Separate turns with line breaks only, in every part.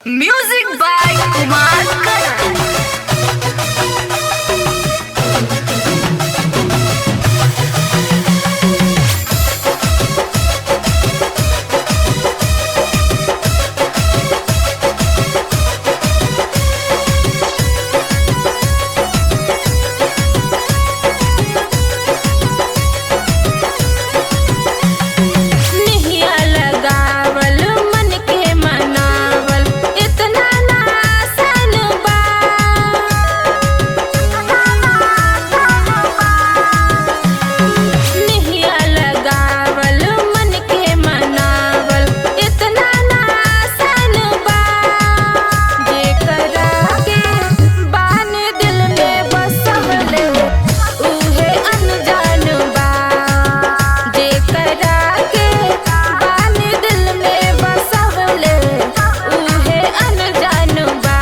Music by Kumar Karan.
निहिया लगावल मन के मनावल इतना ना आसान बा निहिया लगावल मन के मनावल इतना ना आसान बा जेकरा के बान दिल में बसवले उहे अनजान बा जेकरा के बान दिल में बसवले उहे अनजान बा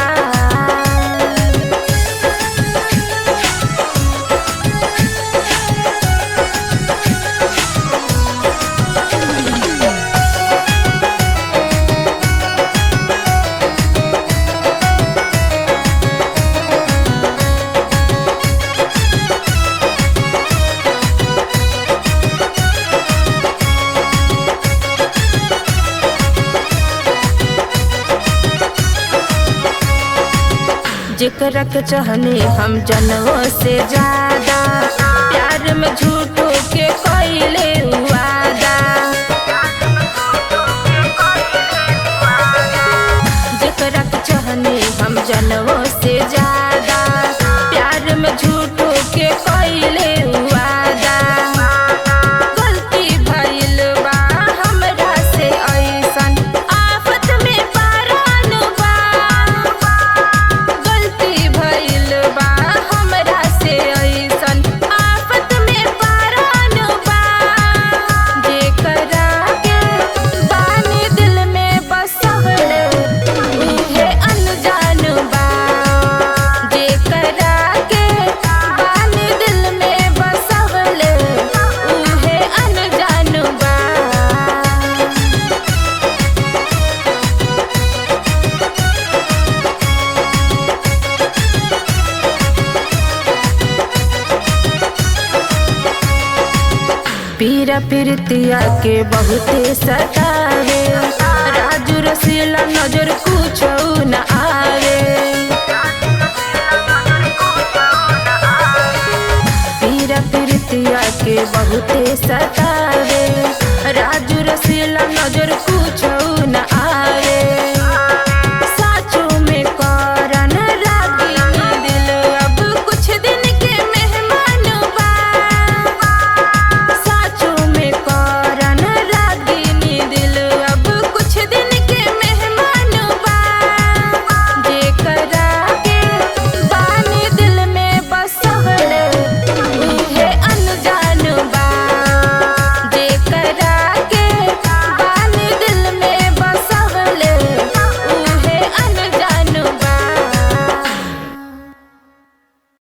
जेकरा के चाहने हम जनों से ज्यादा प्यार में झूठो के कोयले वादा जेकरा के चाहने हम जनों से ज्यादा प्यार में झूठो के कोयले वादा गलती भइल बा हमरा से ऐसन आफत में पारान बा गलती भइल बा हमरा से ऐसन आफत में पारान बा जेकरा के बानी दिल में बसवले उहे अनजान बा जेकरा के बानी दिल में बसवले उहे अनजान बा पीरा पीरतिया के बहुते सतावे राजू रसीला नजर कुछ न आवे पीरा पीरतिया के बहुते सतावे राजू रसीला नजर कुछ